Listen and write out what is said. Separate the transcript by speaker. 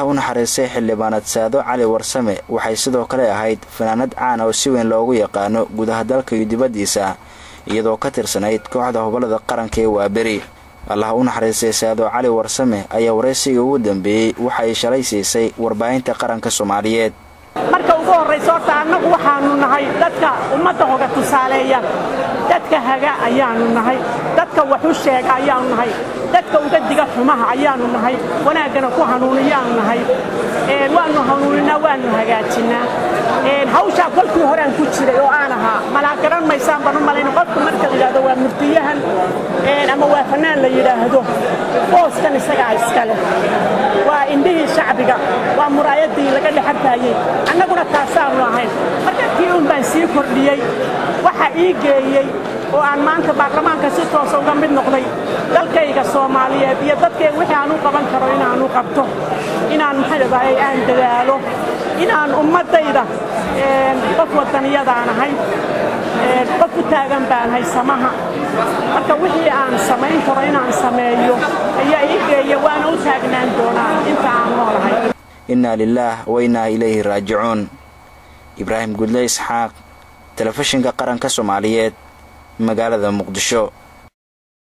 Speaker 1: u naxariistay xildhibaanad saado cali warsame waxay sidoo kale ahayd fanaanad caan oo si weyn loogu yaqaano gudaha dalka iyo dibaddiisa iyadoo ka tirsanayd kooxda hobolada qaranka ee waaberi allah u naxariistay saado cali warsame ayaa waraysiga ugu dambeeyey waxay shalay siisay warbaahinta qaranka soomaaliyeed
Speaker 2: marka ugu horraysa horta annagu waxaannu nahay dadka ummadda hoga tusaaleeya dadka haga ayaannu nahay dadka wax u sheega ayaannu nahay dadka uga diga xumaha ayaannu nahay wanaaggana ku hanuuniyaannu nahay waannu hanuuninaa waannu hagaajinnaa hawshaa kolkii horean ku jiray oo aan ahaa malaa garan maysaan baan u malayna qofku marka la yidhahdo waa murdiyahan ama waa fannaan la yidhaahdo booskan isagaa iska leh waa indhihii shacbiga waa muraayaddii laga dhexartaayey annaguna taasaannu ahayn marka kii un baan sii kordhiyey waxa ii geeyey oo aan maanta baarlamaanka si toosa uga mid noqday dalkayga soomaaliyeed iyo dadkayga wixii aan u qaban karo inaanu qabto inaan maxaydhadahay aan dadaalo inaan ummaddayda qof wadaniyadaan ahay qof u taagan baanahay samaha marka wixii aan samayn karo inaan sameeyo ayaa ii geeya waana u taagnaan doonaa inta aan noolahay
Speaker 1: innaa lilaah wa innaa ilayhi raajicuun ibraahim gudle isxaaq telefishinka qaranka soomaaliyeed magaalada muqdisho